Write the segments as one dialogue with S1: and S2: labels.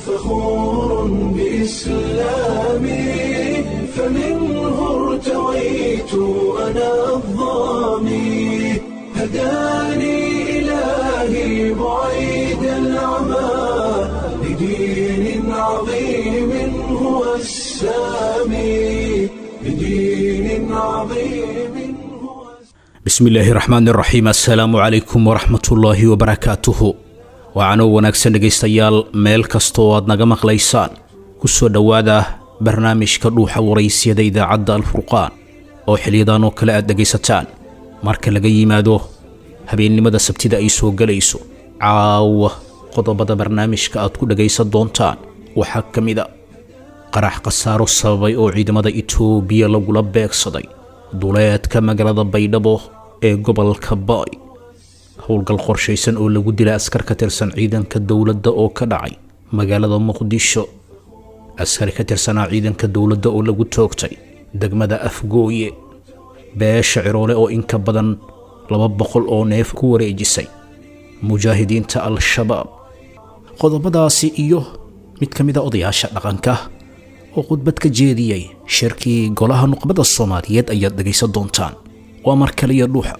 S1: فخور بإسلامي فمنه ارتويت أنا الضامي هداني إلهي بعيد العمى لدين عظيم هو السامي لدين عظيم هو
S2: bismillaahi raxmaan raxiim assalaamu calaykum waraxmatullaahi wabarakaatuhu waxaanoo wanaagsan dhegaystayaal meel kastoo aad naga maqlaysaan ku soo dhowaada barnaamijka dhuuxa waraysyada idaacadda alfurqaan oo xiliyadan oo kale aad dhegaysataan marka laga yimaado habeennimada sabtida ay soo gelayso caawa qodobada barnaamijka aad ku dhegaysan doontaan waxaa ka mid a qarax khasaaro sababay oo ciidamada itoobiya lagula beegsaday duleedka magaalada baydhabo ee gobolka baay howlgal qorshaysan oo lagu dilay askar ka tirsan ciidanka dowladda oo ka dhacay magaalada muqdisho askari ka tirsanaa ciidanka dowladda oo lagu toogtay degmada afgooye beesha ciroole oo in ka badan laba boqol oo neef ku wareejisay mujaahidiinta al-shabaab qodobadaasi iyo mid ka mid a odayaasha dhaqanka oo khudbad ka jeediyey shirkii golaha nuqbada soomaaliyeed ayaad dhegaysan doontaan waa mar kaliya dhuuxa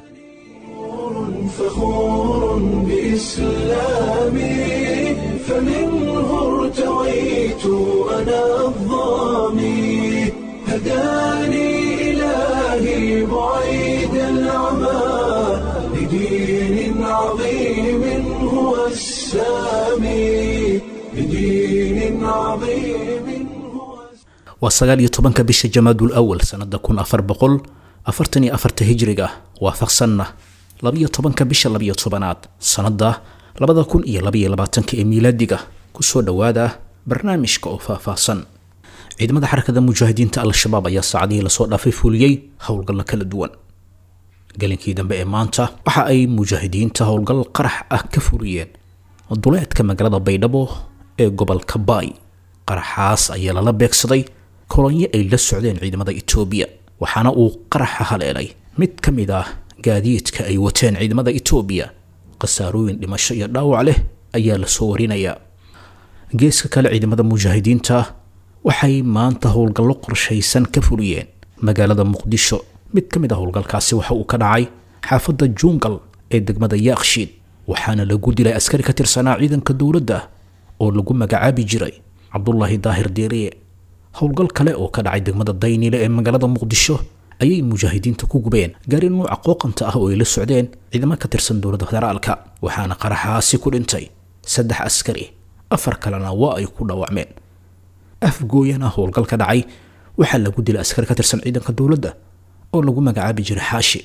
S1: فخور بإسلامي فمنه ارتويت أنا الضامي هداني إلهي بعيد العمى لدين عظيم هو السامي لدين عظيم هو
S2: waa sagaal iyo tobanka bisha jamaadul awal sannada kun afar boqol afartan iyo afarta hijriga waafaqsanna labiyo tobanka bisha labiyo tobanaad sannada labada kun iyo labaiyo labaatanka ee miilaadiga kusoo dhowaada barnaamijka oo faahfaahsan ciidamada xarakada mujaahidiinta al-shabaab ayaa saacadihii lasoo dhaafay fuliyey howlgalla kala duwan galinkii dambe ee maanta waxa ay mujaahidiinta howlgal qarax ah ka fuliyeen duleedka magaalada baydhabo ee gobolka baay qaraxaas ayaa lala beegsaday kolonyo ay la socdeen ciidamada itoobiya waxaana uu qaraxa haleelay mid ka mid ah gaadiidka ay wateen ciidamada itoobiya khasaarooyin dhimasho iyo dhaawac leh ayaa lasoo warinayaa geeska kale ciidamada mujaahidiinta waxay maanta howlgallo qorshaysan ka fuliyeen magaalada muqdisho mid ka mid ah howlgalkaasi waxa uu ka dhacay xaafadda juungal ee degmada yaakshiid waxaana lagu dilay askari ka tirsanaa ciidanka dowladda oo lagu magacaabi jiray cabdulaahi daahir diiriye howlgal kale oo ka dhacay degmada dayniile ee magaalada muqdisho ayay mujaahidiinta ku gubeen gaari nuuca qooqanta ah oo ay la socdeen ciidamo ka tirsan dowladda federaalka waxaana qaraxaasi ku dhintay saddex askari afar kalena waa ay ku dhaawacmeen afgooyana howlgal ka dhacay waxaa lagu dilay askari ka tirsan ciidanka dowladda oo lagu magacaabi jiray xaashi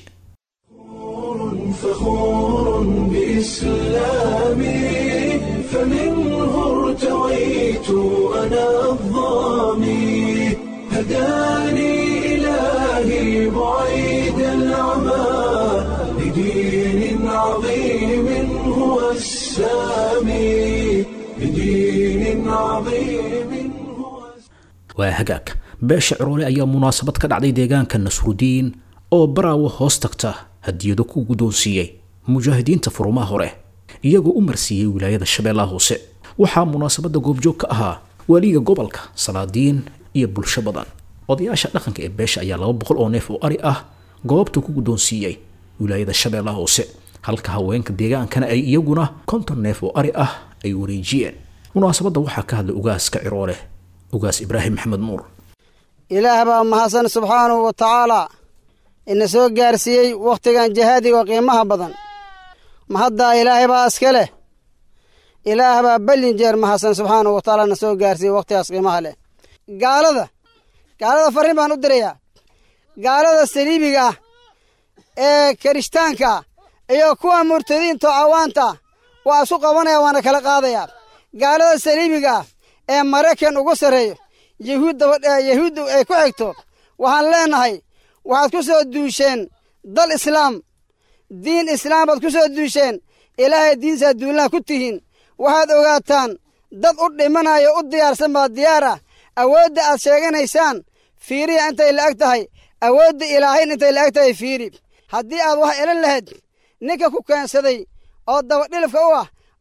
S1: فخور بإسلامي فمنه ارتويت أنا الضامي هداني إلهي بعيد العمى لدين عظيم هو السامي لدين عظيم هو
S2: waa hagaag beesha ciroole ayaa munaasabad ka dhacday deegaanka nasrudiin oo baraawo hoos tagta hadiyado ku guddoonsiiyey mujaahidiinta furumaha hore iyagoo u marsiiyey wilaayada shabeellaha hoose waxaa munaasabadda goobjoog ka ahaa waaliga gobolka salaadiin iyo bulsho badan odayaasha dhaqanka ee beesha ayaa laba boqol oo neef oo ari ah goobta ku guddoonsiiyey wilaayada shabeellaha hoose halka haweenka deegaankana ay iyaguna konton neef oo ari ah ay wareejiyeen munaasabadda waxaa ka hadlay ugaaska ciroole ugaas ibraahim maxamed nuur
S3: ilaah baa mahadsan subxaanahu wa tacaalaa ina soo gaarsiiyey wakhtigan jihaadiga oo qiimaha badan mahaddaa ilaahay baa iska leh ilaah baa bellin jeer mahadsan subxaanahu wa tacaala na soo gaarsiiyey wakhtigaas qiimaha leh gaalada gaalada farriin baan u dirayaa gaalada saliibiga ah ee kirishtaanka ah iyo kuwa murtadiinta oo cawaanta ah waa isu qabanaya waana kala qaadayaa gaalada saliibiga ah ee maraykan ugu sarreeyo yahuudda ay ku xigto waxaan leenahay waxaad ku soo duusheen dal islaam diin islaam baad ku soo duusheen ilaahay diinsaad duulaha ku tihiin waxaad ogaataan dad u dhimanaya u diyaarsan baa diyaar ah awoodda aad sheeganaysaan fiiriya intay la'eg tahay awoodda ilaahayn intay la'eg tahay fiiri haddii aad wax elan lahayd ninka ku keensaday oo dabadhilifka u ah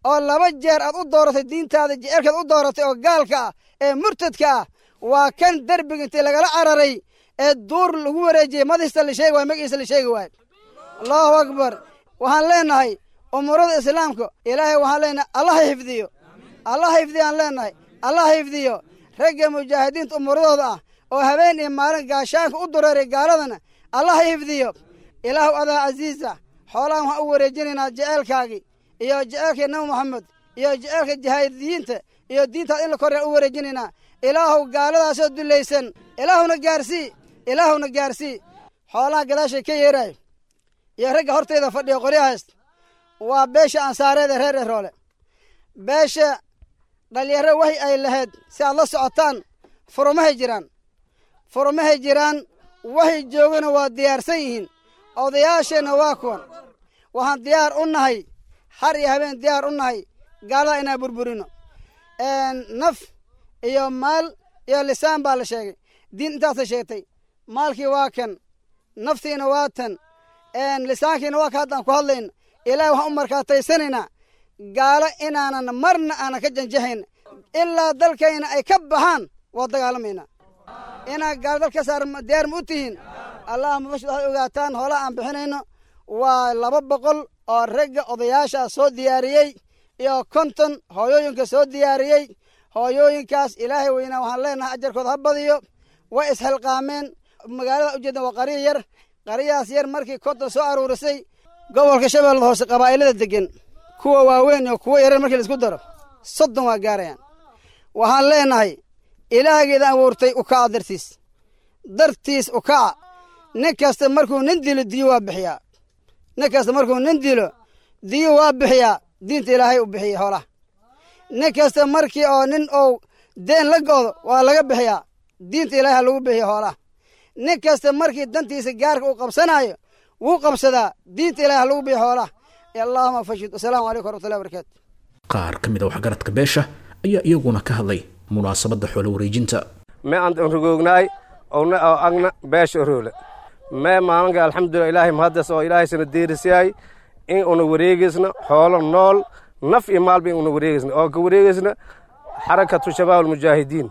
S3: oo laba jeer aad u dooratay diintaada jecelkaad u dooratay oo gaalka ah ee murtadka ah waa kan derbiga intii lagala cararay ee duur lagu wareejiyey madiista la sheegi waay magiisa la sheegi waayo allahu akbar waxaan leenahay umuurada islaamka ilaahay waxaan leenahay allah xifdiyo allah xifdiyo aan leenahay allah xifdiyo ragga mujaahidiinta umuuradooda ah oo habeen iyo maalin gaashaanka u dureeray gaaladana allah xifdiyo ilaahu adaa casiisa xoolahan waxaan u wareejinaynaa jeceelkaagii iyo jeceelkii nabi moxamed iyo jeceelka jihaadiyiinta iyo diintaad in la koryaa u wareejinaynaa ilaahu gaaladaasoo dulaysan ilaahuna gaarsii ilaahuna gaarsii xoolaha gadaashay ka yeeraay iyo ragga hortayda fadhiya qoryahaas waa beesha ansaareeda reer eroole beesha dhalinyaro wahi ay lahayd si aad la socotaan furumahay jiraan furumahay jiraan wahay joogana waa diyaarsan yihiin odayaasheenna waa kuwan waxaan diyaar u nahay har iyo habeen diyaar u nahay gaalada inaan burburino naf iyo maal iyo lisaan baa la sheegay diin intaasa sheegtay maalkii waa kan naftiina waa tan lisaankiina waa ka haddaan ku hadlayna ilaahay waxaan u markaataysanaynaa gaalo inaanan marna aanan ka janjahayn ilaa dalkayna ay ka baxaan waa dagaalamaynaa inaa gaalo dal ka saar diyaar ma u tihiin allahuma bashir waxaad ogaataan hoolaha aan bixinayno waa laba boqol oo ragga odayaashaa soo diyaariyey iyo konton hooyooyinka soo diyaariyey hooyooyinkaas ilaahay weynaa waxaan leenahay ajarkooda ha badiyo way isxilqaameen magaalada ujeedna waa qariya yar qariyahaas yar markii konton soo aruurisay gobolka shabeellada hoose qabaa'ilada degan kuwa waaweyn iyo kuwa yarar markii laisku daro soddon waa gaarayaan waxaan leenahay ilaahgeeda abuurtay ukaca dartiis dartiis ukaca nin kasta markuu nin dilo diyo waa bixiyaa nin kasta markuu nin dilo diyo waa bixiyaa diinta ilaahay u bixiyey hoolaha nin kasta markii oo nin ou deen la go'do waa laga bixiyaa diinta ilaahay ha lagu bixiyo hoolaha nin kasta markii dantiisa gaarka uu qabsanaayo wuu qabsadaa diinta ilahay ha lagu bixiyo hoolaha allahuma fashid wasalaamu calaykum waraxmatullahi wabarakaatu
S2: qaar ka mid a waxgaradka beesha ayaa iyaguna ka hadlay munaasabadda xoolo wareejinta
S4: me aan rogoognaay owna oo agna beesha oroole mee maalinka alxamdulilah ilaahay mahaddas oo ilaahay sana deerisyahay in una wareegaysna xoolo nool naf iyo maalba in una wareegaysna oo ka wareegaysna xarakatu shabaab almujaahidiin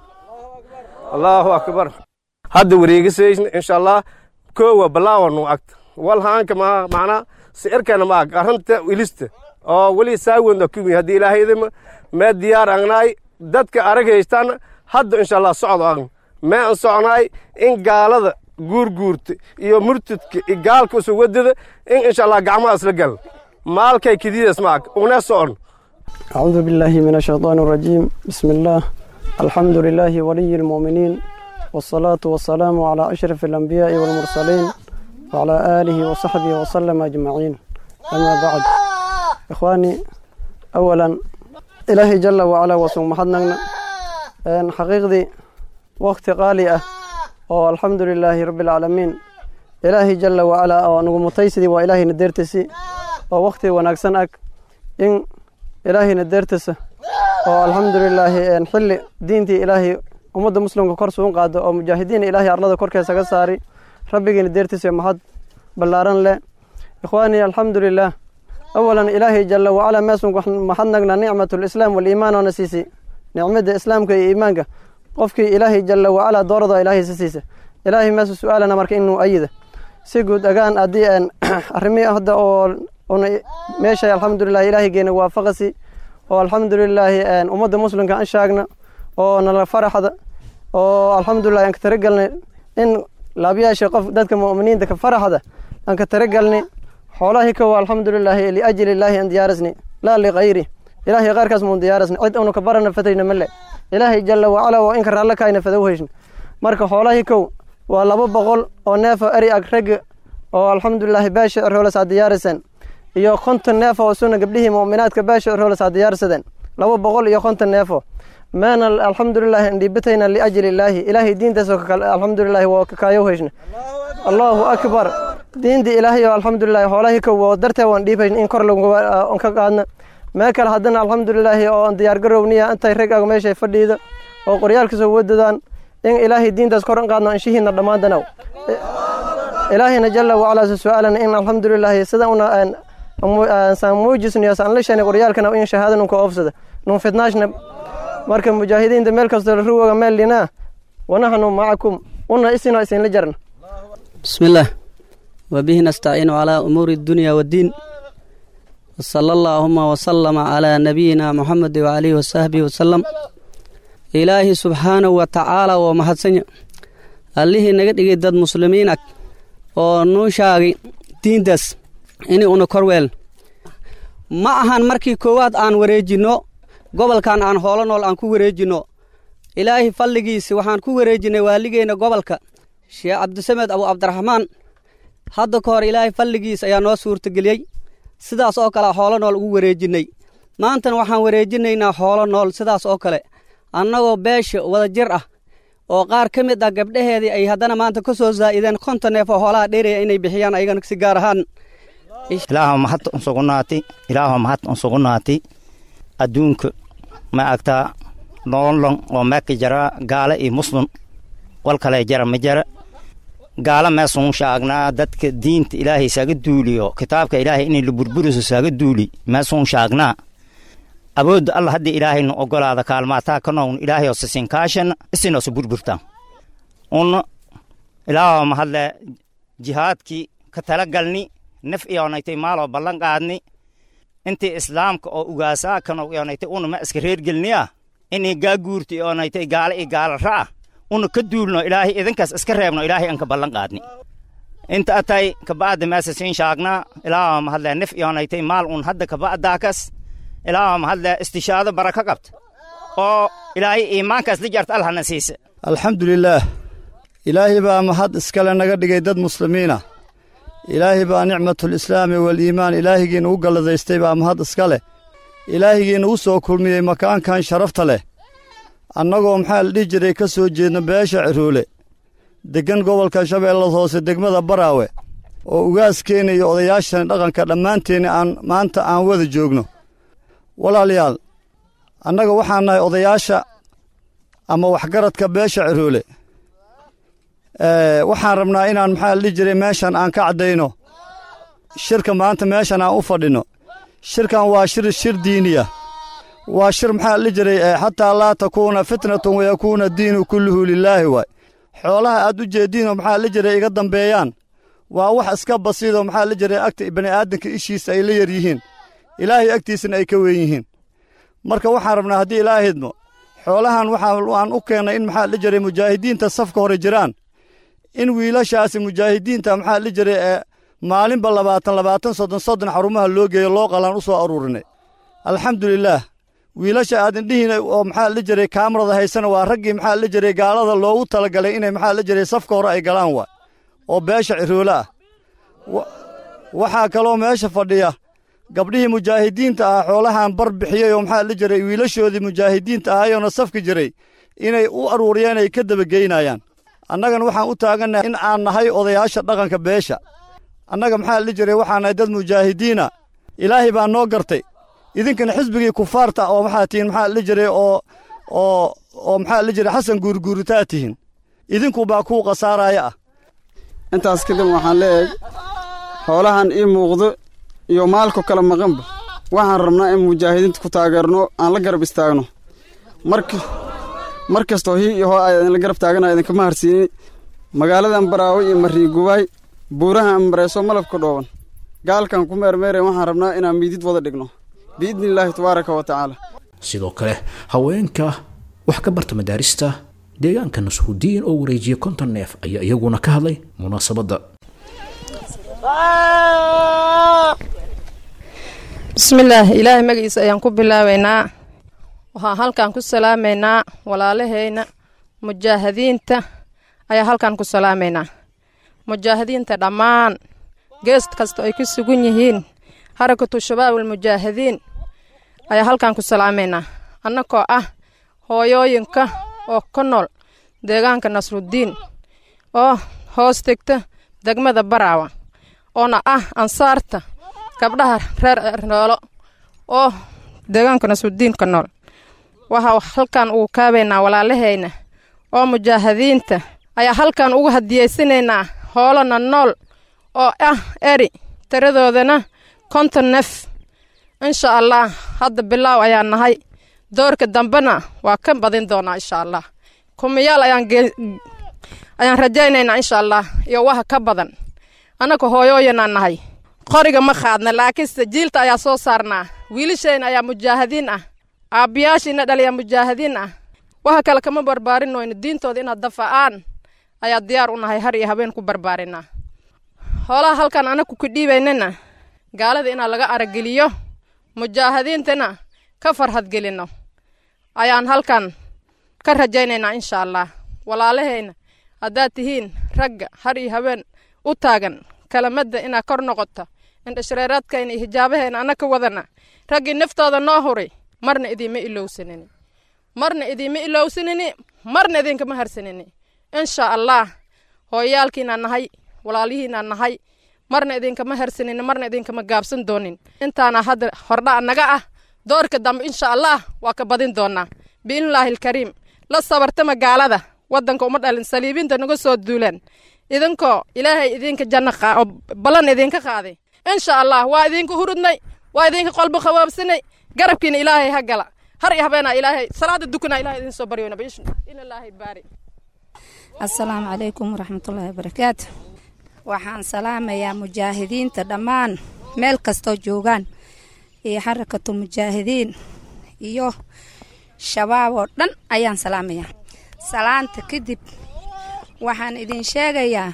S4: allahu akbar hadda wareegisaysna insha allah koowa balaawanu agta wal haanka ma macnaa sicirkana ma ag arrinta ilista oo weli saawenda kumi haddii ilaahayadama mee diyaar agnaay dadka arag haystaana hadda insha allah socdo agna mee an socnaay in gaalada guurguurta iyo murtadka iyo gaalka isu wadada in insha allah gacmaha isla gal maalkay kididas ma ag una socon
S5: أعوذ بالله من الشيطان الرجيم بسم الله الحمد لله ولي المؤمنين والصلاة والسلام على أشرف الأنبياء والمرسلين وعلى آله وصحبه وسلم أجمعين أما بعد إخواني أولا إلهي جل وعلا وسوم محدنا أن حقيقتي وقت قالئة والحمد لله رب العالمين إلهي جل وعلا ونقو متيسدي وإلهي ندرتسي ووقتي ونكسنك إن ilaahayna deertasa oo alxamdulilaahi xilli diintii ilaahay ummadda muslimka kor suun qaado oo mujaahidiin ilaahay arlada korkeesa ka saari rabbigiina deertisa mahad ballaaran leh ikhwaanii alxamdulilaah awalan ilaahay jalla wacalaa meesun mahadnagna nicmatu lislaam waliimaan oona siisi nicmada islaamka iyo iimaanka qofkii ilaahay jalla wacalaa doorada ilaahay si siisa ilaahay meesu su-aalana marka inuu ayida si guud agaan haddii aan arrimii hadda oo una meesha alxamdulilah ilaahaygeena waafaqasi oo alxamdulilaahi ummadda muslimka an shaagna oo nala faraxda oo alxamdulilah aan ka taragelnay in laabyaasha qof dadka mu'miniinta ka faraxda aan ka taragelnay xoolahi kowa alxamdulilaahi liajli illaahi aan diyaarisni laa likayri ilaahay qaarkaas muun diyaarisni cid unu ka barana fatayna male ilaahay jalla wacala oo inka raallo kaayna fadow heshna marka xoolahi kow waa laba boqol oo neefo eri ag ragga oo alxamdulilaahi baasha roolas diyaarisan iyo konton neefo oo suna gabdhihii mu'minaadka baasha roolas diyaarsadeen laba boqol iyo konton neefo meena alxamdulilahi indhiibatayna liajli illaahi ilaahay diintaasoo alxamdulilahi waa kakaayow heshna allahu akbar diintii ilaahay oo alxamdulilahi xoolahi kow oo dartee waan dhiibayn in kor lagu ka qaadna mee kale haddana alxamdulilaahi oo aan diyaargarowniya intay rag ago meeshay fadhiida oo qoryaalka soo wadadaan in ilaahay diintaas kor in qaadno anshihiina dhammaantanaw ilaahayna jalla wacalaa su-aalana in alxamdulilaahi sida una saan muujisniyo saan la shani qoryaalkana in shahaado nunka oofsada nun fitnaashna marka mujaahidiinta meel kastoo la ruwoga meel linaa wanaxnu macakum una isino isinla jarna
S6: بسم الله وبه نستعين على أمور الدنيا والدين وصلى اللهم وسلم على نبينا محمد وعليه وصحبه وسلم إلهي سبحانه وتعالى ومحسن allihii naga dhigay dad muslimiin ag oo nuu shaagay diintaas inay una korweel ma ahan markii koowaad aan wareejinno gobolkan aan hoolo nool aan ku wareejinno ilaahay falligiisi waxaan ku wareejinnay waaligeenna gobolka sheekh cabdisamed abu cabdiraxmaan hadda ka hor ilaahay falligiis ayaa noo suurtageliyey sidaas oo kale hoolo nool ugu wareejinnay maantana waxaan wareejinaynaa hoolo nool sidaas oo kale annagoo beesha wada jir ah oo qaar ka mid ah gabdhaheedii ay haddana maanta ka soo zaa'ideen konton neef oo hoolaha dheeraya inay bixiyaan ayagana si gaar ahaan
S7: ilaaha mahad unsugunaati ilaaha mahad unsugunaati adduunka ma agtaa noolon oo meeka jara gaala iyo muslim wal kale jara ma jara gaala meesun shaagnaa dadka diinta ilaahay saaga duuliyo kitaabka ilaahay inay la burburiso saaga duuli meesun shaagnaa awoodda allah haddii ilaahaynu ogolaada kaalmaataa ka nown ilaahayoo sisinkaashan isinoosa burburtaan un ilaahoo mahadle jihaadkii ka talagalni naf iyoonaytay maaloo ballan qaadni intii islaamka oo ugaasaa kanow iyoonaytay una ma iska reergelniya inay gaaguurta iyoonaytay gaala iyo gaala ra'a una ka duulno ilaahay idinkaas iska reebno ilaahay aan ka ballan qaadni inta atay kaba'da meesa siin shaagnaa ilaahoo mahadle naf iyoonaytay maal un hadda kaba'daakas ilaaha mahadle istishaado baraka qabta oo ilaahay iimaankaas la jarta allahna siisa
S8: alxamdulilaah ilaahay baa mahad iskale naga dhigay dad muslimiina ilaahay baa nicmatulislaami waliimaan ilaahigiina u galladaystay baa mahad iska leh ilaahigiina u soo kulmiyey makaankan sharafta leh annagoo maxaa la dhihi jiray ka soo jeedna beesha ciroole deggan gobolka shabeellada hoose degmada baraawe oo ugaaskeena iyo odayaashan dhaqanka dhammaanteenna aan maanta aan wada joogno walaalayaal annaga waxaan nahay odayaasha ama waxgaradka beesha ciroole waxaan rabnaa inaan maxaa la dhihi jiray meeshan aan ka caddayno shirka maanta meeshan aan u fadhinno shirkan waa shir shir diiniya waa shir maxaa la dhihi jiray xataa laa takuuna fitnatun wayakuuna diinu kulluhu lilaahi waay xoolaha aad u jeeddiinoo maxaa la jiray iga dambeeyaan waa wax iska basiidoo maxaa la jiray agta bani'aadanka ishiisa ay la yar yihiin ilaahay agtiisana ay ka weyn yihiin marka waxaan rabnaa haddii ilaahidmo xoolahan waxaan u keennay in maxaa la jiray mujaahidiinta safka hore jiraan in wiilashaasi mujaahidiinta maxaa la jiray ee maalinba labaatan labaatan soddon soddon xarumaha loo geeyo loo qalaan u soo aruurinay alxamdulilaah wiilasha aad indhihiina oo maxaa la jiray kaamarada haysana waa raggii maxaa la jiray gaalada loogu talagalay inay maxaa la jiray safka hore ay galaan waay oo beesha ciroole ah waxaa kaloo meesha fadhiya gabdhihii mujaahidiinta ah xoolahan bar bixiyey oo maxaa la jiray wiilashoodii mujaahidiinta ahayoona safka jiray inay u aruuriyeen ay ka dabageynayaan annagana waxaan u taagannahay in aan nahay odayaasha dhaqanka beesha annaga maxaa la jiray waxaan nahay dad mujaahidiina ilaahay baa noo gartay idinkana xisbigii kufaarta oo maxaa tihiin maxaa la jiray oo oo oo maxaa la jiray xasan guurguuritaa tihiin idinku baa kuu khasaaraya ah
S9: intaas kadib waxaan leeyahay xoolahan ii muuqdo iyo maalko kale maqanba waxaan rabnaa in mujaahidiinta ku taageerno aan la garab istaagno marka mar kastoo hii iyo hoo ay idinla garab taagana idinkama harsiinin magaaladan baraawe iyo mariigubaay buuraha ambareeso malabka dhooban gaalkan ku meermeerayn waxaan rabnaa inaan miidid wada dhigno biidni illaahi tabaaraka wa tacaala
S2: sidoo kale haweenka wax ka barta madaarista deegaanka nasuudiin oo wareejiya konton neef ayaa iyaguna ka hadlay munaasabadda
S10: bismillaah ilaahay magaciisa ayaan ku bilaabaynaa waxaan halkan ku salaamaynaa walaalahayna mujaahidiinta ayaa halkan ku salaamaynaa mujaahidiinta dhammaan gees kasta ay ku sugan yihiin harakatu shabaab almujaahidiin ayaa halkan ku salaamaynaa annagoo ah hooyooyinka oo ka nool deegaanka nasrudiin oo hoos tegta degmada baraawa oona ah ansaarta gabdhaha reer cernoolo oo deegaanka nasrudiin ka nool waxaa halkan ugu kaabaynaa walaalahayna oo mujaahidiinta ayaa halkan ugu hadiyeysanaynaa hoolana nool oo ah eri tiradoodana konton nef insha allah hadda bilaaw ayaan nahay doorka dambena waa ka badin doonaa insha allah kumiyaal ayaan ayaan rajaynaynaa insha allah iyo waha ka badan annaka hooyooyanaan nahay qoriga ma qaadna laakiinse jiilta ayaa soo saarnaa wiilashayna ayaa mujaahidiin ah aabbiyaashiina dhaliyaa mujaahidiin ah waxa kale kama barbaarinayno diintooda inaad dafa'aan ayaa diyaar u nahay har iyo habeen ku barbaarinaa hoolaha halkan anaku ku dhiibaynana gaalada inaa laga arageliyo mujaahidiintana ka farhadgelinno ayaan halkan ka rajaynaynaa insha allah walaalahayna haddaad tihiin ragga har iyo habeen u taagan kalamadda inaa kor noqoto indhashareeraadkayna iyo hijaabahayna anaka wadana raggii naftooda noo huray marna idiima ilowsanini marna idiima ilowsanini marna idinkama harsanini insha allah hooyaalkiinaa nahay walaalihiinaa nahay marna idinkama harsanini marna idinkama gaabsan doonin intaana hadda hordha'a naga ah doorka dambe insha allah waa ka badin doonaa biidnillaahi alkariim la sabartama gaalada waddanka uma dhalin saliibinta naga soo duulaan idinkoo ilaahay idinka janno oo ballan idinka qaaday insha allah waa idinka hurudnay waa idinka qolbo qabaabsanay garabkiina ilaahay ha gala har iyo habeenaa ilaahay salaada dukanaa ilahay idin soo baryoona ilaahay baari
S11: assalaamu calaykum waraxmatullaahi wabarakaatu waxaan salaamayaa mujaahidiinta dhammaan meel kastoo joogaan iyo xarakatul mujaahidiin iyo shabaab oo dhan ayaan salaamayaa salaanta kadib waxaan idin sheegayaa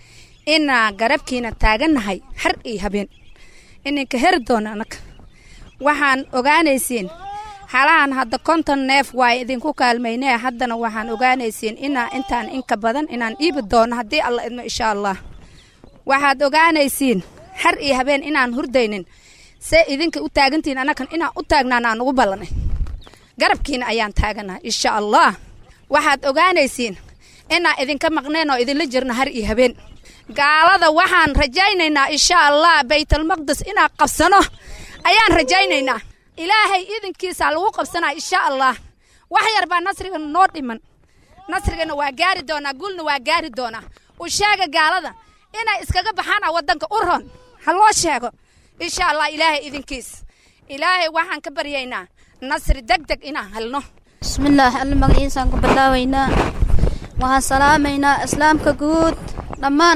S11: inaa garabkiina taagannahay har iyo habeen ininka heri doona annaga waxaan ogaanaysiin halahan hadda konton neef waa idinku kaalmaynee haddana waxaan ogaanaysiin inaa intaan inka badan inaan iibi doono haddii alla idmo insha allah waxaad ogaanaysiin har iyo habeen inaan hurdaynin see idinka u taagantihiin annagan inaan u taagnaan aan ugu ballanay garabkiina ayaan taaganahay insha allah waxaad ogaanaysiin inaan idinka maqneen oo idinla jirno har iyo habeen gaalada waxaan rajaynaynaa insha allah baytalmaqdes inaan qabsano ayaan rajaynaynaa ilaahay idinkiisaa lagu qabsanaa insha allah wax yar baa nasriga noo dhiman nasrigana waa gaari doonaa guulna waa gaari doonaa u sheega gaalada inay iskaga baxaan waddanka u ron ha loo sheego insha allah ilaahay idinkiis ilaahay waxaan ka baryaynaa nasri deg deg inaan helno
S12: bismillaah alle magaciisaan ku bilaabaynaa waxaan salaamaynaa islaamka guud dhammaan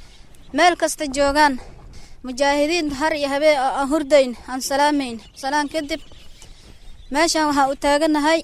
S12: meel kasta joogaan mujaahidiinta har iyo habeen oo aan hurdayn aan salaamayn salaan kadib meeshaan waxaa u taaganahay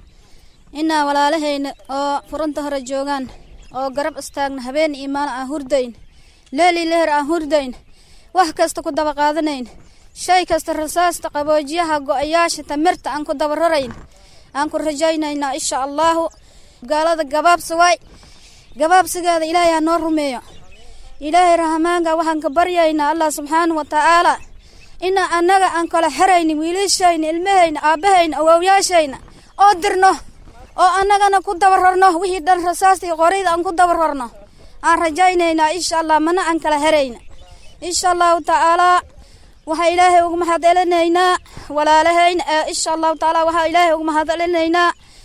S12: inaa walaalahayna oo furunta hore joogaan oo garab istaagna habeen iyo maalin aan hurdayn leeli leher aan hurdayn wax kasta ku daba qaadanayn shay kasta rasaasta qaboojiyaha go'ayaasha tamirta aan ku daba rarayn aan ku rajaynaynaa insha allaahu gaalada gabaabsi waay gabaabsigeeda ilaahay ha noo rumeeyo ilaahay rahmaanka waxaan ka baryaynaa allah subxaana wa tacaala inaa annaga aan kala xerayni wiilashayna ilmahayna aabbahayna awowyaashayna oo dirno oo annagana ku daba rarno wixii dhan rasaasta iyo qorayda aan ku daba rarno aan rajaynaynaa insha allah mana aan kala xerayna insha allahu tacaalaa waxaa ilaahay ugu mahadcelinaynaa walaalahayna insha allahu tacaala waxaa ilaahay ugu mahadcelinaynaa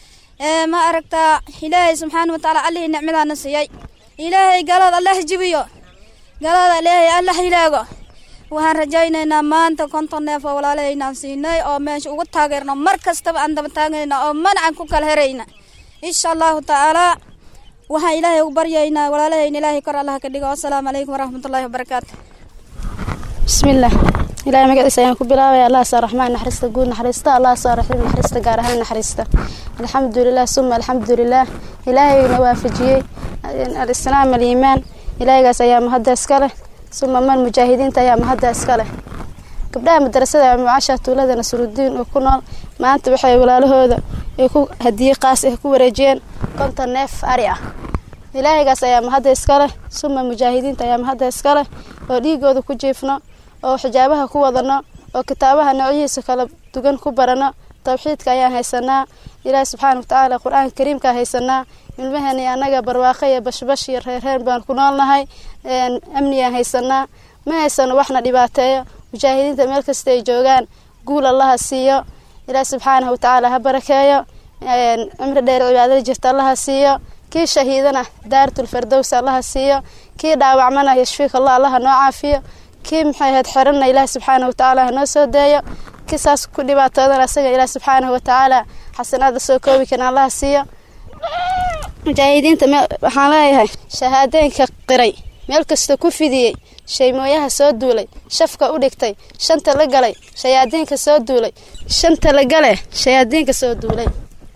S12: ma aragtaa ilaahay subxaana wa tacaala allihii nicmadaana siiyey ilaahay galada allah jibiyo galada ilaahay allah ilaago waxaan rajaynaynaa maanta konton neef oo walaalahaynaan siinay oo meesha ugu taageerno mar kastaba aan daba taagayna oo mana aan ku kala herayna insha allahu tacaalaa waxaan ilaahay ugu baryaynaa walaalahayna ilaahay kor allah ka dhigo assalaamu calaykum waraxmatullaahi wabarakaatu
S13: bismillaah ilaahay magaciisa ayaan ku bilaabaya allah saa raxmaan naxariista guud naxariista allah saa raxiim naxariista gaar ahaan naxariista alxamdulilah suma alxamdulilah ilaahayna waafajiyey alislaam aliimaan ilaahaygaas ayaa mahadda iska leh suma man mujaahidiinta ayaa mahadda iska leh gabdhaha madarasada mucaasha tuulada nasrudiin oo ku nool maanta waxay walaalahooda ay ku hadiyey qaas ah ku wareejiyeen konton neef ari ah ilaahaygaas ayaa mahadda iska leh suma mujaahidiinta ayaa mahadda iska leh oo dhiigooda ku jiifno oo xijaabaha ku wadano oo kitaabaha noocyihiisa kala dugan ku barano tawxiidka ayaan haysanaa ilaahi subxaana watacaala qur-aanka kariimkaa haysanaa ilmahani annaga barwaaqo iyo bashbash iyo reerreer baan ku noolnahay amniyaan haysanaa ma haysano waxna dhibaateeyo mujaahidiinta meel kasta ay joogaan guul allaha siiyo ilaahi subxaanahu watacaala ha barakeeyo cimri dheer cibaadada jirta allaha siiyo kii shahiidana daaratul fardows allaha siiyo kii dhaawacmana yashfiik allah allaha noo caafiyo kii maxay ahayd xiranna ilaahi subxaanahu watacaala hanoo soo deeyo kii saas ku dhibaatoodana asaga ilaahi subxaanahu watacaala xasanaada soo koobi karin allaha siiyo mujaahidiinta waxaan leeyahay shahaadooyinka qiray meel kasta ku fidiyey shaymooyaha soo duulay shafka u dhigtay shanta la galay shayaadiinka soo duulay shanta la gale shayaadiinka soo duulay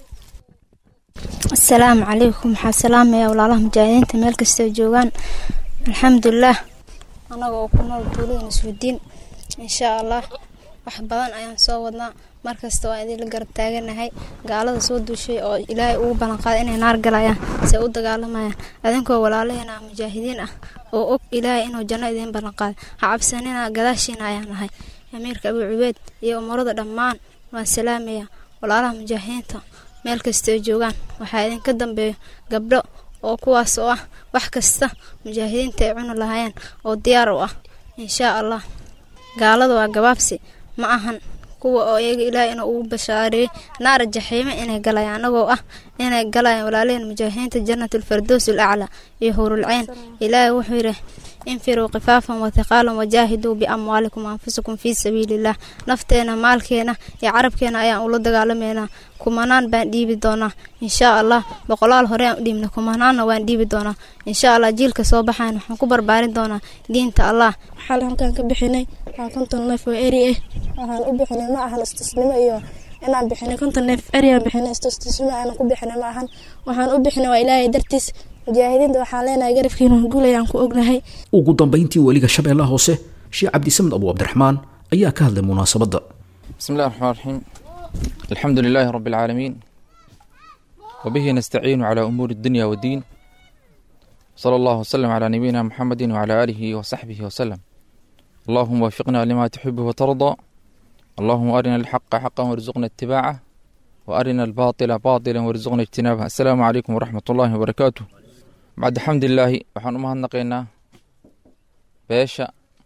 S14: asalaamu calaykum waxaa salaamaya walaalaha mujaahidiinta meel kastoo joogaan alxamdulilah anaga oo ku nool tuulada nasrudiin inshaa allah wax badan ayaan soo wadnaa markasta waa idinla garab taaganahay gaalada soo duushay oo ilaahay ugu ballanqaaday inay naar galayaan se u dagaalamayaan adinkoo walaalaheena ah mujaahidiin ah oo og ilaahay inuu janno idiin ballanqaaday ha cabsanina gadaashiina ayaan nahay amiirka abuu cubeed iyo umarada dhammaan waan salaamaya walaalaha mujaahidiinta meel kastoo joogaan waxaa idinka dambeeyo gabdho oo kuwaas oo ah wax kasta mujaahidiinta ay cuni lahaayeen oo diyaar u ah inshaa allah gaalada waa gabaabsi ma ahan kuwa oo iyaga ilaahay inuu ugu bashaareeyey naara jaxiime inay galayaan anagoo ah inay galayaan walaalaheen mujaahidiinta janatulfardows alaclaa iyo hurulceyn ilaahay wuxuu yidhi infiruu kifaafan wathiqaalan wajaahiduu biamwaalikum anfusakum fii sabiiliillah nafteena maalkeena iyo carabkeena ayaan ula dagaalameynaa kumanaan baan dhiibi doonaa inshaa allah boqolaal hore aan u dhiibna kumanaanna waan dhiibi doonaa inshaa allah jiilka soo baxayn waxaan ku barbaarin doonaa diinta allah
S15: waxaan halkaan ka bixinay waa konton neef oo eri ah waxaan u bixinay ma ahan istisnimo iyo inaan bixinay konton neef eri aan bixinay istisnimo aanan ku bixinay ma ahan waxaan u bixinay waa ilaahay dartiis mujaahidiinta waxaan leenahay garabkiina guul ayaan ku ognahay
S2: ugu dambayntii weliga shabeellaha hoose sheekh cabdisamed abu cabdiraxmaan ayaa ka hadlay munaasabadda
S16: بسم الله الرحمن الرحيم الحمد لله رب العالمين وبه نستعين على أمور الدنيا والدين صلى الله وسلم على نبينا محمد وعلى آله وصحبه وسلم اللهم وفقنا لما تحب وترضى اللهم أرنا الحق حقا وارزقنا اتباعه وأرنا الباطل باطلا وارزقنا اجتنابه السلام عليكم ورحمة الله وبركاته بعد حمد الله وحن أمها نقينا باشا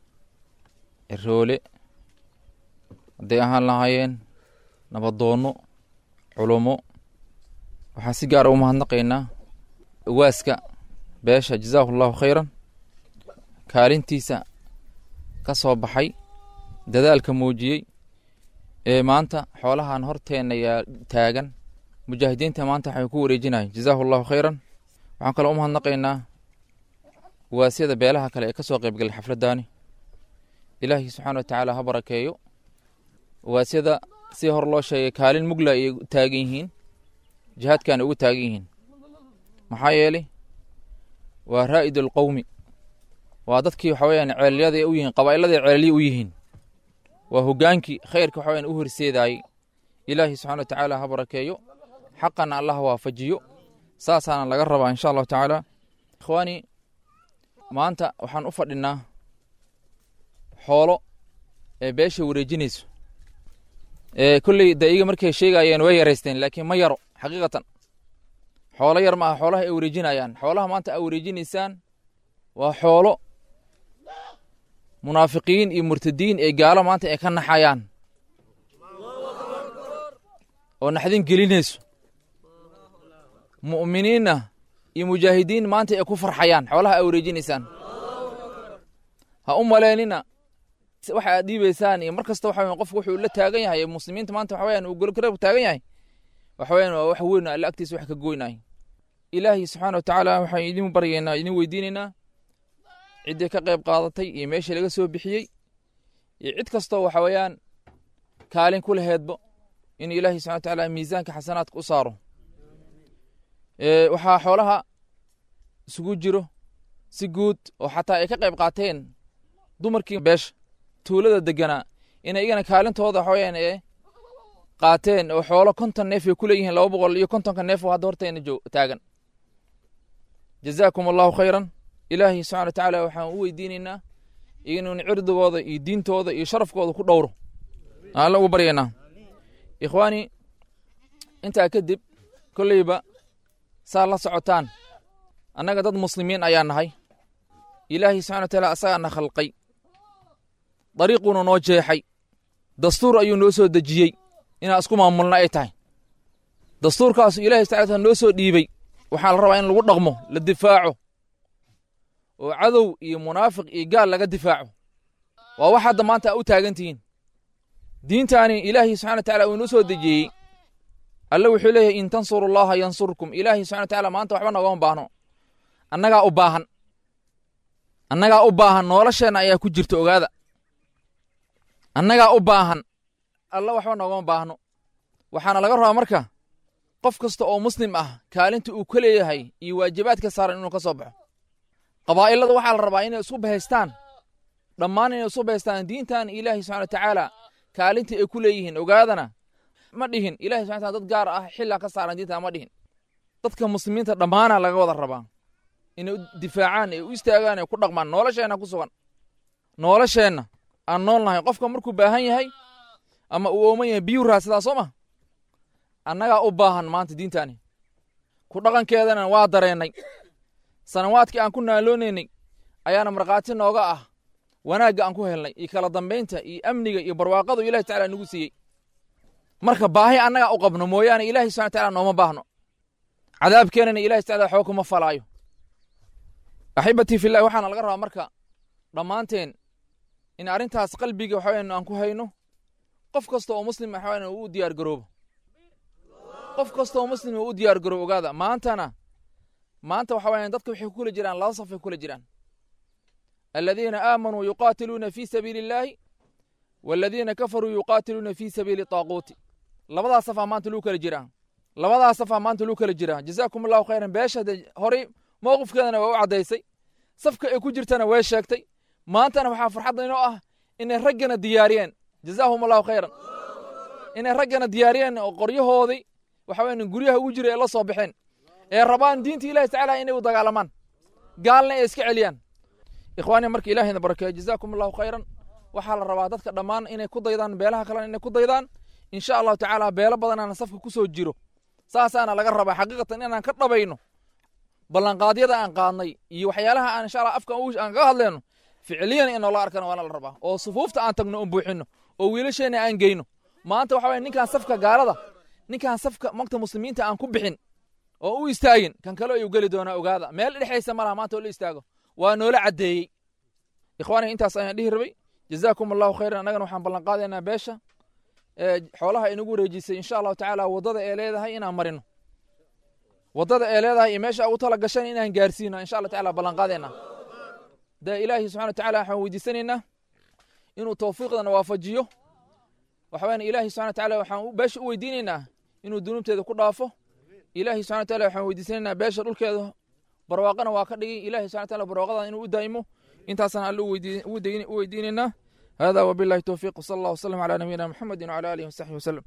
S16: الرولي hadday ahaan lahaayeen nabadoonno culummo waxaan si gaara u mahadnaqaynaa waaska beesha jazaahu allahu khayran kaalintiisa ka soo baxay dadaalka muujiyey ee maanta xoolahan horteenna yaa taagan mujaahidiinta maanta waxay ku wareejinayen jazaahu allahu khayran waxaan kaloo u mahadnaqaynaa waasyada beelaha kale ee ka soo qaybgalay xafladdaani ilaahi subxaana wa tacaala ha barakeeyo waasyada si hor loo sheegay kaalin mugla ayay taagan yihiin jihaadkaana ugu taagan yihiin maxaa yeelay waa raa'id alqowmi waa dadkii waxa weyaan ceelyaday u yihiin qabaa'iladay ceelya u yihiin waa hogaankii khayrka waxa weyaan u horseedaayey ilaahi subxana wa tacaala ha barakeeyo xaqana allah waafajiyo saasaana laga rabaa insha allahu tacaala ikhwaani maanta waxaan u fadhinaa xoolo ee beesha wareejinayso kolley de iyaga markay sheegayeen way yaraysteen laakiin ma yaro xaqiiqatan xoolo yar ma aha xoolaha ay wareejinayaan xoolaha maanta aa wareejinaysaan waa xoolo munaafiqiin iyo murtadiin ee gaalo maanta ay ka naxayaan oo naxdin gelinayso mu'miniinna iyo mujaahidiin maanta ay ku farxayaan xoolaha aa wareejinaysaan ha u maleynina waxa aad dhiibaysaan iyo mar kasta waxa weyan qofku wuxuu la taagan yahay ee muslimiinta maanta waxa weyan uu golgarab taagan yahay waxa weyan waa wax weyn alle agtiisa wax ka goynaay ilaahi subxaana wa tacaala waxaan idin baryaynaa idin weydiinaynaa ciddii ka qayb qaadatay iyo meeshii laga soo bixiyey iyo cid kastoo waxa weeyaan kaalin ku laheedbo in ilaahi subxana wa tacaala miisaanka xasanaadka u saaro waxaa xoolaha isugu jiro si guud oo xataa ay ka qayb qaateen dumarkii beesha tuulada deganaa inay igana kaalintooda waxaweyaan ee qaateen oo xoolo konton neef ay ku leeyihiin laba boqol iyo kontonka neef oo hadda horteena jo taagan jazaakum allahu khayran ilaahi subxana wa tacaala waxaan u weydiinaynaa inuun cirdigooda iyo diintooda iyo sharafkooda ku dhowro aan ugu baryaynaa ikhwaani intaa kadib kolleyba saa la socotaan annaga dad muslimiin ayaa nahay ilaahi subxana wa taala asagaana khalqay dariiquuna noo jeexay dastuur ayuu noo soo dejiyey inaan isku maamulna ay tahay dastuurkaasu ilahi subxana noo soo dhiibey waxaa la rabaa in lagu dhaqmo la difaaco oo cadow iyo munaafiq iyo gaal laga difaaco waa wax hadda maanta a u taagan tihiin diintaani ilaahay subxana wa tacala uu inoo soo dejiyey alle wuxuu leeyahay in tansuru llaha yansurkum ilaahay subxana wa tacala maanta waxba nogama baahno annagaa u baahan annagaa u baahan nolosheenna ayaa ku jirta ogaada annagaa u baahan alla waxba noogama baahno waxaana laga rabaa marka qof kasta oo muslim ah kaalinta uu ka leeyahay iyo waajibaadka saaran inuu ka soo baxo qabaa'ilada waxaa la rabaa inay isku bahaystaan dhammaan inay isu bahaystaan diintan ilaahay subxana wa tacaala kaalinta ay ku leeyihiin ogaadana ma dhihin ilahay subxana taala dad gaar ah xillaa ka saaran diintan ma dhihin dadka muslimiinta dhammaana laga wada rabaa inay u difaacaan ay u istaagaan ay ku dhaqmaan nolosheenna ku sugan nolosheenna aan nool nahay qofka markuu baahan yahay ama uu ooman yahay biyuu raadsadaa soo ma annagaa u baahan maanta diintaani ku dhaqankeedana waa dareennay sanawaadkii aan ku naaloonaynay ayaana markhaati nooga ah wanaagga aan ku helnay iyo kala dambaynta iyo amniga iyo barwaaqadu ilahi tacala nagu siiyey marka baahi annagaa u qabno mooyaane ilahi subxana tacala nooma baahno cadaabkeenana ilahi tacala xoog kuma falaayo axibatii fillahi waxaana laga rabaa marka dhammaanteen in arrintaas qalbiga waxa weyan aan ku hayno qof kasta oo muslim waxa weyan uu u diyaar garoobo qof kasta oo muslim uu u diyaar garoobo ogaada maantana maanta waxa weyan dadka waxay ku kula jiraan laba safay kula jiraan aladiina aamanuu yuqaatiluuna fi sabiili illaahi waladiina kafaruu yuqaatiluuna fi sabiili taaquuti labadaa safaa maanta luu kala jiraa labadaa safaa maanta luu kala jiraa jazaakum allahu khayran beesha horey mowqifkeedana waa u caddaysay safka ay ku jirtana way sheegtay maantana waxaa farxadda inoo ah inay raggana diyaariyeen jazaahum allahu khayran inay raggana diyaariyeen oo qoryahoodii waxa weyan guryaha ugu jira ee la soo baxeen ee rabaan diinta ilahi tacaala inay u dagaalamaan gaalna ay iska celiyaan ikhwaani marka ilahayna barakeeyo jazaakum allahu khayran waxaa la rabaa dadka dhammaan inay ku daydaan beelaha kalena inay ku daydaan insha allahu tacaala beelo badanaana safka ku soo jiro saasaana laga rabaa xaqiiqatan inaan ka dhabayno ballanqaadyada aan qaadnay iyo waxyaalaha aan insha allah afka aan kaga hadleyno ficiliyan in noola arkana waana la rabaa oo sufuufta aan tagno oon buuxino oo wiilasheena aan geyno maanta waxa weye ninkaan safka gaalada ninkaan safka magta muslimiinta aan ku bixin oo u istaagin kan kale ayuu geli doonaa ogaada meel dhexaysa ma laha maanta oo la istaago waa noola caddeeyey ikhwaaniga intaas ayaan dhihi rabay jazaakum allahu khayran annagana waxaan ballanqaadaynaa beesha xoolaha inagu wareejisay insha allahu tacaala waddada ee leedahay inaan marino waddada ee leedahay iyo meesha ugu tala gashan inaan gaarsiino insha allah tacaala ballanqaadaynaa dee ilaahi subxana wa tacaala waxaan weydiisanaynaa inuu tawfiiqdana waafajiyo waxaweyaan ilaahi subxana wa tacaala waxaan beesha u weydiinaynaa inuu dunuubteeda ku dhaafo ilaahi subxana wa taala waxaan weydiisanaynaa beesha dhulkeeda barwaaqana waa ka dhigay ilahi subxana wa taala barwaaqadan inuu u daa'imo intaasaan alle u weydiinaynaa hada wabillahi towfiiq wsala allah wasalam calaa nabiyina muxamedin wcala alihi wasaxbihi wasalam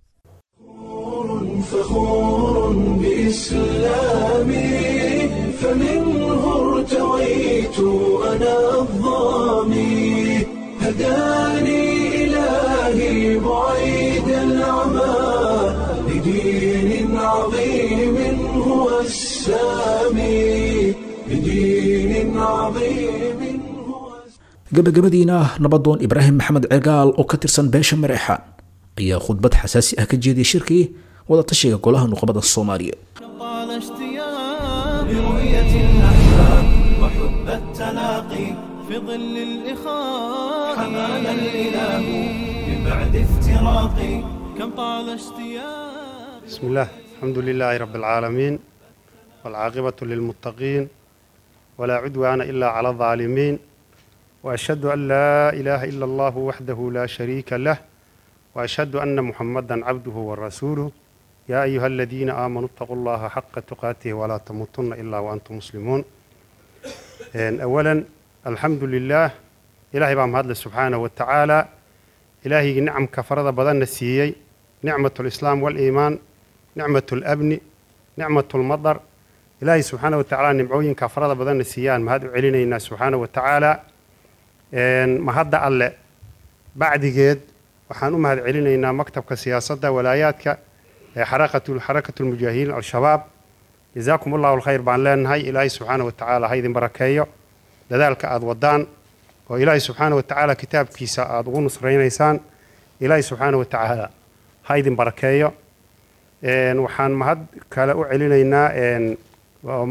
S1: فخور بإسلامي فمنه ارتويت أنا الظامي هداني إلهي بعيد العمى لدين عظيم هو السامي لدين عظيم
S2: gabagabadiina nabadoon ibraahim maxamed cegaal oo ka tirsan beesha mareexaan ayaa khudbad xasaasi ah ka jeediyay shirkii wadatashiga golaha nuqbada soomaaliya
S17: طال اشتياق برؤية الأحباب وحب التلاقي في ظل الإخاء حمانا الإله من بعد افتراقي كم طال اشتياق
S18: بسم الله الحمد لله رب العالمين والعاقبة للمتقين ولا عدوان إلا على الظالمين وأشهد أن لا إله إلا الله وحده لا شريك له وأشهد أن محمدا عبده ورسوله يا أيها الذين آمنوا اتقوا الله حق تقاته ولا تموتن إلا وأنتم مسلمون أولا الحمد لله إلهي بام هذا سبحانه وتعالى إلهي نعم كفرض بدن السيي نعمة الإسلام والإيمان نعمة الأبن نعمة المطر إلهي سبحانه وتعالى نمعوين كفرض بدن السيان ما هذا علينا سبحانه وتعالى ma hadda alle bacdigeed waxaan u mahad celinaynaa maktabka siyaasadda walaayaadka ee xarakatu lmujaahidiin al-shabaab jazaakum allahu alkhayr baan leenahay ilaahay subxaana wa tacaala ha idin barakeeyo dadaalka aada wadaan oo ilaahay subxaana wa tacaala kitaabkiisa aada ugu nusraynaysaan ilaahay subxaana wa tacaala ha idin barakeeyo waxaan mahad kale u celinaynaa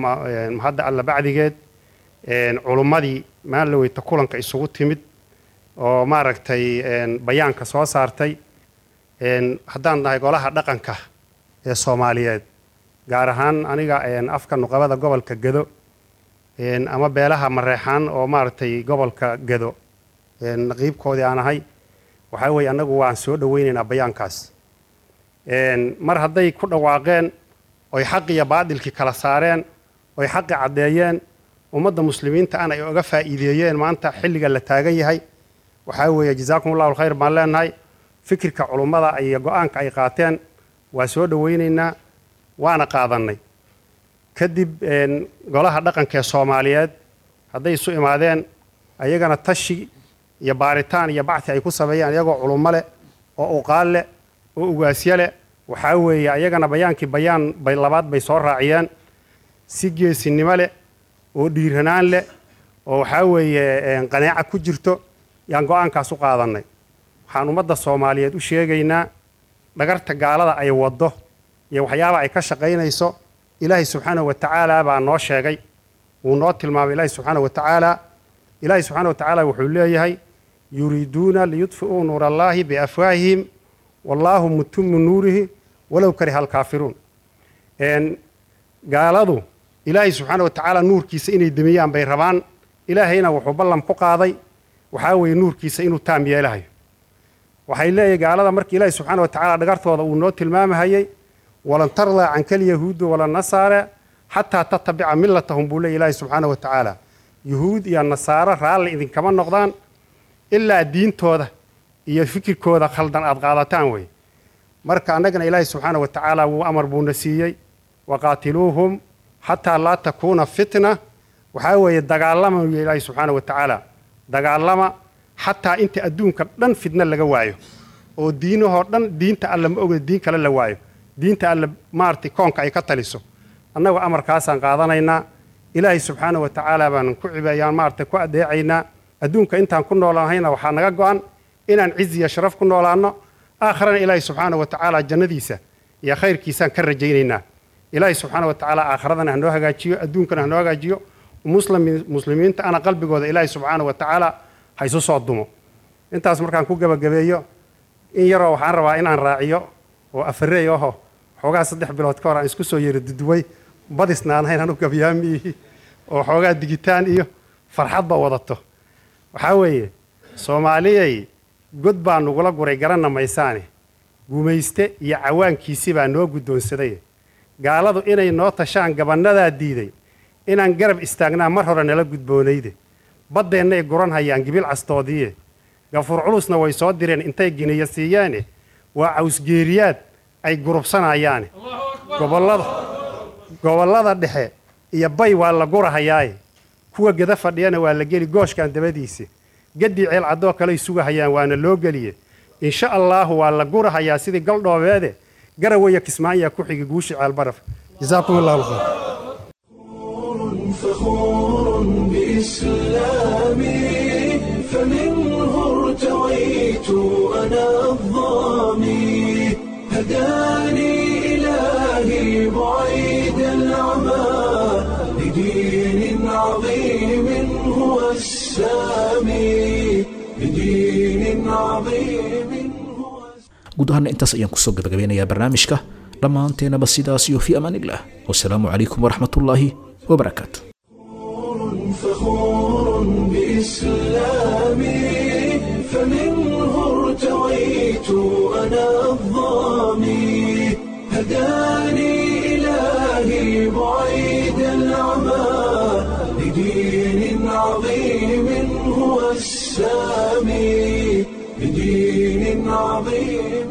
S18: mahadda alle bacdigeed culummadii maalin weyta kulanka isugu timid oo maaragtay bayaanka soo saartay haddaan nahay golaha dhaqanka ee soomaaliyeed gaar ahaan aniga afka nuqabada gobolka gedo ama beelaha mareexaan oo maaragtay gobolka gedo naqiibkoodii aan ahay waxaa weeye annagu waan soo dhoweynaynaa bayaankaas mar hadday ku dhawaaqeen oy xaq iyo baadilkii kala saareen oy xaqi caddeeyeen ummadda muslimiinta ana ay oga faa'iideeyeen maanta xilliga la taagan yahay waxaa weeye jazaakum allahu alkhayr baan leenahay fikirka culummada iyo go-aanka ay qaateen waa soo dhoweynaynaa waana qaadannay kadib golaha dhaqanka ee soomaaliyeed hadday isu imaadeen ayagana tashi iyo baaritaan iyo bacti ay ku sameeyeen iyagoo culummo leh oo uqaal leh oo ugaasyo leh waxaa weeye ayagana bayaankii bayaan bay labaad bay soo raaciyeen si geesinimo leh oo dhiiranaan leh oo waxaa weeye qaneeca ku jirto yaan go-aankaas u qaadannay waxaan ummadda soomaaliyeed u sheegaynaa dhagarta gaalada ay waddo iyo waxyaaba ay ka shaqaynayso ilaahay subxaanahu wa tacaala baa noo sheegay wuu noo tilmaamay ilaahay subxaanahu wa tacaala ilaahay subxaanahu wa tacaala wuxuu leeyahay yuriiduuna liyudfi'uu nuura allaahi biafwaahihim wallaahu mutimmu nuurihi walow kariha alkaafiruun gaaladu ilaahay subxaana wa tacaala nuurkiisa inay demiyaan bay rabaan ilaahayna wuxuu ballan ku qaaday waxaa weeye nuurkiisa inuu taam yeelahayo waxay leeyahay gaalada markii ilaahay subxaana wa tacaala dhagartooda uu noo tilmaamahayey walan tardaa canka alyahuudu wala nasaare xataa tatabica millatahum buu leeyahy ilaahay subxaana wa tacaala yuhuud iyo nasaaro raalli idinkama noqdaan ilaa diintooda iyo fikirkooda khaldan aad qaadataan wey marka annagana ilaahay subxaana wa tacaala wuu amar buuna siiyey waqaatiluuhum xataa laa takuuna fitna waxaa weeye dagaalama yu ilaahay subxaana wa tacaala dagaalama xataa inta adduunka dhan fitna laga waayo oo diinahoo dhan diinta alle ma oga diin kale la waayo diinta alle maaragtay koonka ay ka taliso annagu amarkaasaan qaadanaynaa ilaahay subxaana wa tacaala baan ku cibeeyaan maaragtay ku adeecaynaa adduunka intaan ku noolaanhayna waxaa naga go'an inaan cizi iyo sharaf ku noolaanno aakharana ilaahay subxaana wa tacaala jannadiisa iyo khayrkiisaan ka rajaynaynaa ilaahay subxaana wa tacaala aakharadana hanoo hagaajiyo adduunkana hanoo hagaajiyo muslimiinta ana qalbigooda ilaahay subxaana wa tacaala ha isu soo dumo intaas markaan ku gebagabeeyo in yaroo waxaan rabaa inaan raaciyo oo afareey aho xoogaa saddex bilood ka hor aan isku soo yeri duduway badisna aan hayn anu gabyaamiihi oo xoogaa digitaan iyo farxadba wadato waxaa weeye soomaaliyay god baa nugula guray garanna maysaane gumayste iyo cawaankiisi baa noo guddoonsaday gaaladu inay noo tashaan gabannadaa diiday inaan garab istaagnaa mar hore nala gudboonayde baddeennay guran hayaan gibil castoodiiye gafuur culusna way soo direen intay giniya siiyeene waa cawsgeeriyaad ay gurubsanayaane gobollada gobollada dhexe iyo bay waa la gurahayaaye kuwa geda fadhiyana waa la geli gooshkan dabadiisa gaddii ceel caddoo kaley sugahayaan waana loo geliye insha allaahu waa la gurahayaa sidii galdhoobeede garawaya kismaanyaa ku xigi guushi ceelbaraf jazaakum allahu khayr
S1: فخور بإسلامي فمنه ارتويت أنا الظامي هداني إلهي بعيد العمى لدين عظيم هو السامي لدين عظيم
S2: guud ahaana intaas ayaan kusoo gabagabeynayaa barnaamijka dhammaanteenaba sidaas iyo fii amaan illah wasalaamu calaykum waraxmatullaahi wabarakaatu
S1: فخور بإسلامي فمنه ارتويت أنا الظامي هداني إلهي بعيد العمى لدين عظيم هو السامي لدين عظيم